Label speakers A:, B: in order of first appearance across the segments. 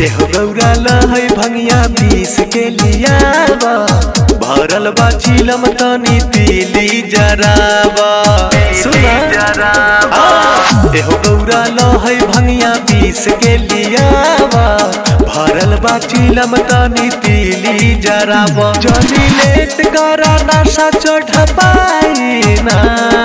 A: एहो गौरा लहै भंगिया पीस के लियावा भरल बा चिलम तनी पीली जरावा सुना आ, एहो गौरा लहै भंगिया पीस के लियावा भरल बा चिलम तनी पीली जरावा जनी लेट करा नशा चढ़ पाई ना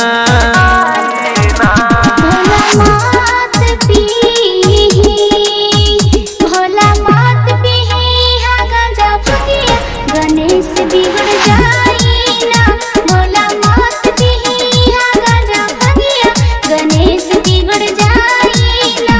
B: भोला मात पीही भोला मात पीही हा गांजा फकिया गणेश बिगड़ जाई ना भोला मात पीही हा गांजा फकिया गणेश बिगड़ जाई ना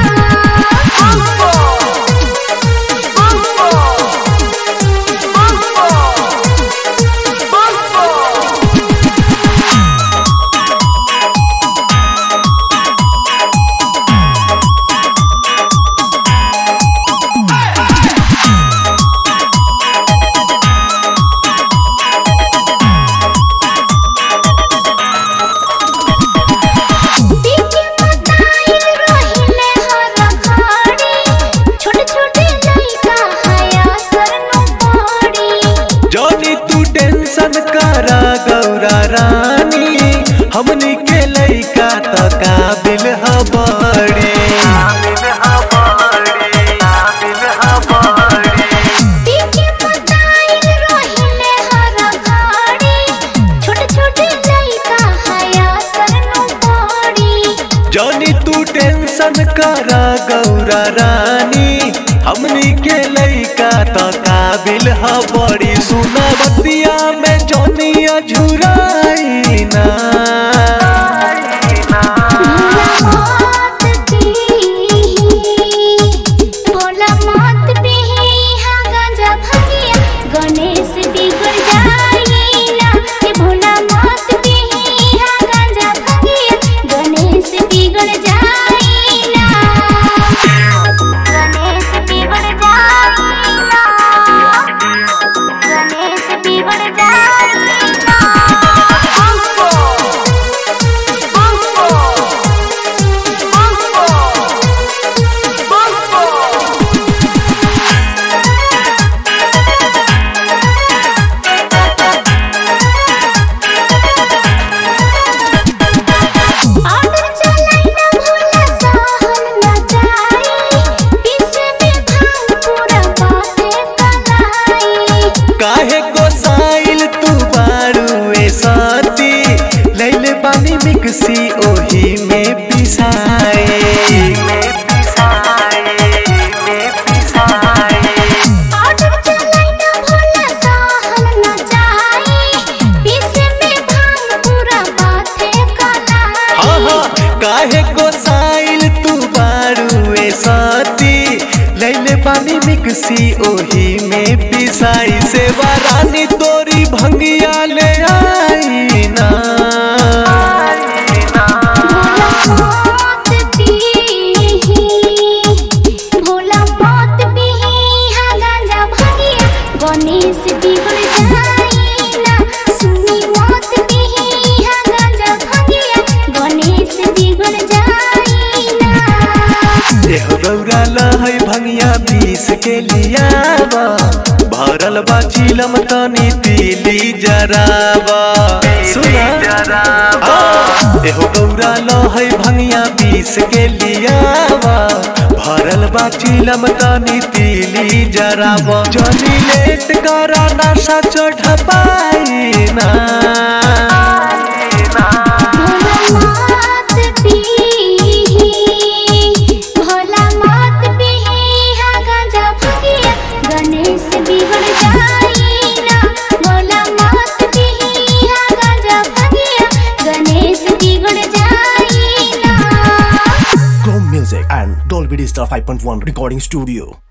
B: पीके मताइल रोहिले हर घड़ी छोटे छोटे लइका हया सरनो पड़ी
A: जॉनी तू टेंशन करा गौरा रानी हमनी के लइका त काबिल हबड़ी
B: पीके मताइल रोहिले हर घड़ी छोटे छोटे लइका हया सरनो पड़ी
A: जॉनी तू टेंशन करा गौरा रानी हमनी के लइका त काबिल हबड़ी सुना बतिया में जॉनी अझुराई ना
B: भोला मात पीही भोला मात पीही हा गांजा भगिया गणेश बिगड़ जाई ना ये भोला मात पीही हा गांजा भगिया गणेश बिगड़ जाई ना गणेश बिगड़ जाई ना गणेश बिगड़ जाई ना ऑर्डर चलाई ना भोला सहल ना जाई पीछे में भांग पूरा बाटे कलाई
A: काहे गोसाइल तू बारू ए साथी लैले पानी मिक्सी ओही में पिसाए
B: ऑर्डर चलाई ना भोला सहल ना जाई पीछे में भांग पूरा बाटे कलाई
A: हाँ हाँ काहे गोसाइल तू बारू ए साथी लैले पानी मिक्सी ओही में पिसाई सेवा रानी तोरी भंगिया ले आई ना
B: भोला मात पीही भोला मात पीही हा गांजा भगिया गणेश बिगड़ जाई ना सुनी मात पीही हा गांजा भगिया गणेश बिगड़ जाई ना
A: एहो गौरा लहै भंगिया पीस के लियावा भरल बा चिलम तनी पीली जरावा सुना आ, एहो गौरा लहै भंगिया पीस के लियावा भरल बा चिलम तनी पीली जरावा जनी लेट करा नशा चढ़ पाई ना
B: भोला मात पीही भोला मात पीही हा गांजा भगिया गणेश बिगड़ जाई ना भोला मात पीही हा गांजा भगिया गणेश बिगड़ जाई ना
C: Chrome Music and Dolby Digital 5.1 Recording Studio.